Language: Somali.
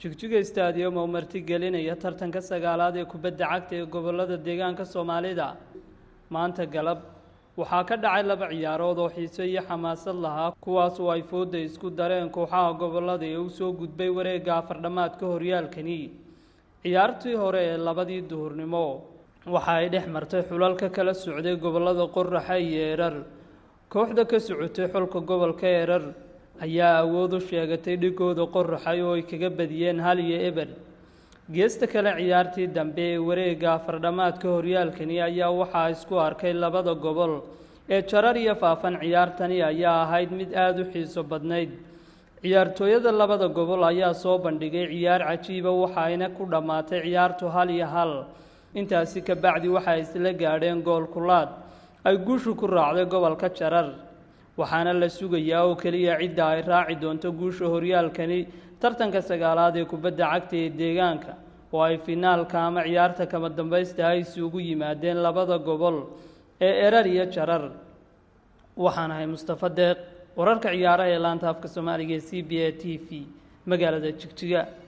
jigjiga stadium oo martigelinaya tartanka sagaalaad ee kubadda cagta ee gobolada deegaanka soomaalida maanta galab waxaa ka dhacay laba ciyaarood oo xiiso iyo xamaasad lahaa kuwaas oo ay fooda isku dareen kooxaha gobolada ee u soo gudbay wareegga afardhamaadka horyaalkani ciyaartii hore ee labadii duhurnimo waxa ay dhex martay xulalka kala socday gobolada qoraxa iyo erar kooxda ka socotay xulka gobolka erar ayaa awood u sheegatay dhigooda qoraxay oo ay kaga badiyeen hal iyo eber geesta kale ciyaartii dambe ee wareegga afardhamaadka horyaalkani ayaa waxaa isku arkay labada gobol ee jarar iyo faafan ciyaartani ayaa ahayd mid aada u xiiso badnayd ciyaartooyada labada gobol ayaa soo bandhigay ciyaar cajiiba waxaayna ku dhammaatay ciyaartu hal iyo hal intaasi ka bacdi waxay isla gaadheen gool kulaad ay guushu ku raacday gobolka jarar waxaana la sugayaa oo keliya cidda ay raaci doonto guusha horyaalkani tartanka sagaalaad ee kubadda cagta ee deegaanka oo ay finaalka ama ciyaarta kama dambaysta ay isugu yimaadeen labada gobol ee erar iyo jarar waxaan ahay mustafa deeq wararka ciyaaraha ee laanta afka soomaaliga ee c b a t v magaalada jigjiga